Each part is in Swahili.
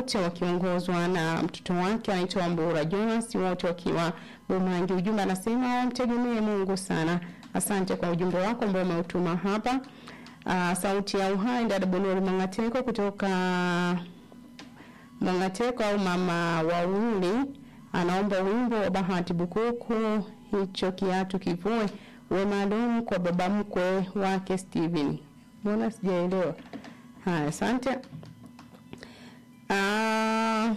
wote wakiongozwa na mtoto wake anaitwa Mbura Jonas, wote wakiwa Bumangi. Ujumbe anasema wamtegemee Mungu sana. Asante kwa ujumbe wako ambao umeutuma hapa. Uh, sauti ya uhai dada Bonori Mangateko kutoka Mangateko au mama wawili anaomba wimbo wa Bahati Bukuku, hicho kiatu kivue, uwe maalum kwa baba mkwe wake Steven. Mbona sijaelewa? Haya, asante. Ah,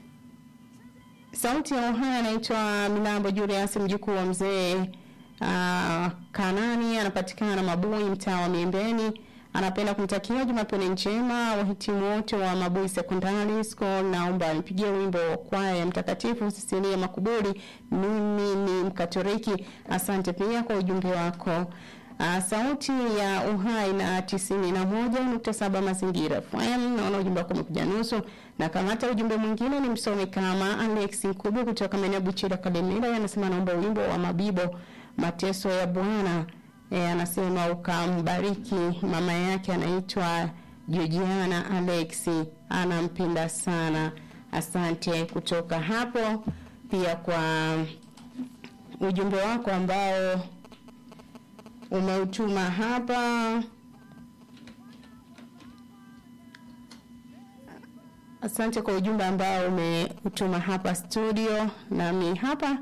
sauti ya uhai anaitwa Milambo Julius, mjukuu wa mzee uh, Kanani, anapatikana Mabui, mtaa wa Miembeni. Anapenda kumtakia Jumapili njema wahitimu wote wa Mabui Secondary School. Naomba nipigie wimbo wa kwaya ya Mtakatifu Sisilia Makuburi, mimi ni Mkatoliki. Asante pia kwa ujumbe wako. Uh, sauti ya uhai na tisini na moja nukta saba mazingira FM. Naona ujumbe wako umekuja nusu, na kamata ujumbe mwingine ni msomi kama Alex Nkubu kutoka maeneo Buchira Kalemera, anasema naomba wimbo wa Mabibo mateso ya Bwana. E, anasema ukambariki mama yake anaitwa Georgiana Alex, anampenda sana. Asante kutoka hapo pia kwa ujumbe wako ambao umeutuma hapa. Asante kwa ujumbe ambao umeutuma hapa studio, nami hapa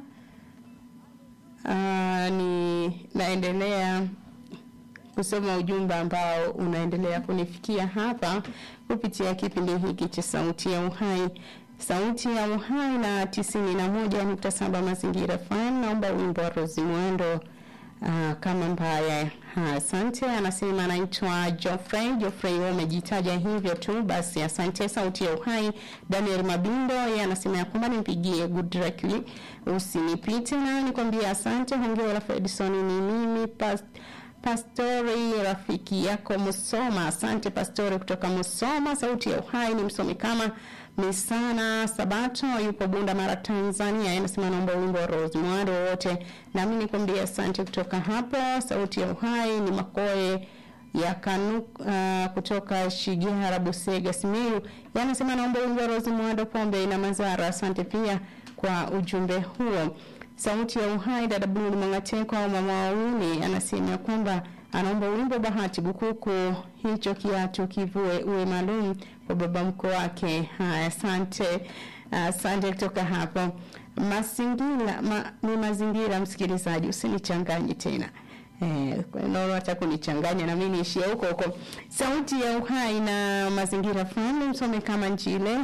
uh, ni naendelea kusoma ujumbe ambao unaendelea kunifikia hapa kupitia kipindi hiki cha Sauti ya Uhai. Sauti ya Uhai na tisini na moja nukta saba Mazingira FM. Naomba wimbo wa Rozi Mwendo uh, kama mbaya. Asante. Anasema anaitwa Geoffrey. Geoffrey, wewe umejitaja hivyo tu basi, asante. Sauti ya Uhai. Daniel Mabindo yeye anasema ya kwamba nimpigie good directly, usinipite na nikwambie asante. Hongera Fredson, ni mimi past Pastori rafiki yako Musoma. Asante Pastori kutoka Musoma. Sauti ya Uhai ni msomi kama Misana Sabato yupo Bunda Mara Tanzania. Anasema naomba wimbo wa Rose Mwado wote. Nami nikwambia asante kutoka hapo. Sauti ya Uhai ni Makoe ya kanu uh, kutoka Shigihara Busega Simiyu. Yanasema naomba wimbo wa Rose Mwado pombe ina mazara. Asante pia kwa ujumbe huo. Sauti ya Uhai dada Blue Mwangateko au mama wawili anasema kwamba anaomba wimbo Bahati Bukuku, hicho kiatu kivue, uwe maalum kwa baba mko wake. Haya, asante asante kutoka hapo. Mazingira ma, ni mazingira, msikilizaji, usinichanganye tena Eh, naona hata kunichanganya na mimi niishie huko huko. Sauti ya Uhai na Mazingira FM msome kama Njile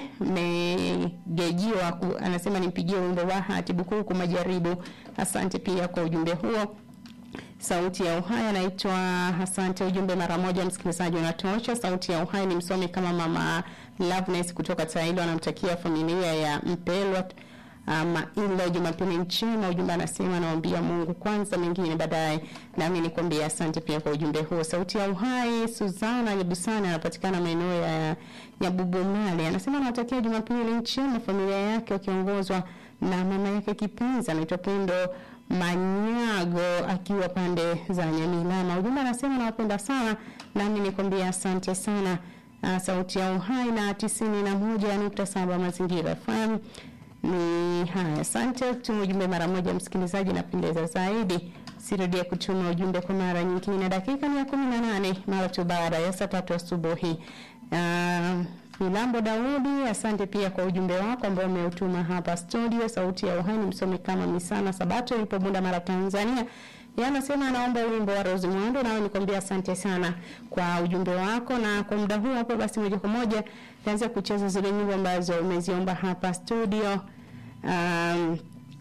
megejiwa anasema nimpigie wimbo wa Bahati Bukuku majaribu. Asante pia kwa ujumbe huo. Sauti ya Uhai anaitwa Asante, ujumbe mara moja msikilizaji unatosha. Sauti ya Uhai ni msomi kama mama Loveness kutoka Tailo, anamtakia familia ya Mpelwa ama ila Jumapili njema. Ujumbe anasema naombia Mungu kwanza, mengine baadaye. Nami nikwambia asante pia kwa ujumbe huo. Sauti ya Uhai, Suzana Nyabusana anapatikana maeneo ya Nyabubumale, anasema anawatakia Jumapili njema familia yake wakiongozwa na mama yake kipenzi anaitwa Pendo Manyago akiwa pande za Nyamilama. Ujumbe anasema nawapenda sana, nami nikwambia asante sana. Uh, sauti ya Uhai na tisini na moja nukta saba Mazingira FM ni haya. Asante, tuma ujumbe mara moja msikilizaji, napendeza zaidi. Sirudie kutuma ujumbe kwa mara nyingine. Dakika ni ya kumi na nane mara tu baada ya saa tatu asubuhi. Uh, Milambo Daudi, asante pia kwa ujumbe wako ambao umeutuma hapa studio. Sauti ya Uhai msomi kama Misana Sabato yupo Bunda Mara Tanzania. Yeye anasema anaomba wimbo wa Rose Mwando, nawe nikwambia asante sana kwa ujumbe wako, na kwa muda huu hapo basi moja kwa moja taanza kucheza zile nyimbo ambazo umeziomba hapa studio. Um,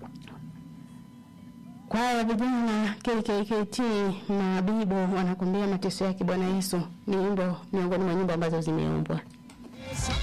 kwaya ya vijana KKKT Mabibo wanakuambia mateso yake Bwana Yesu, ni wimbo miongoni mwa nyimbo ambazo zimeombwa.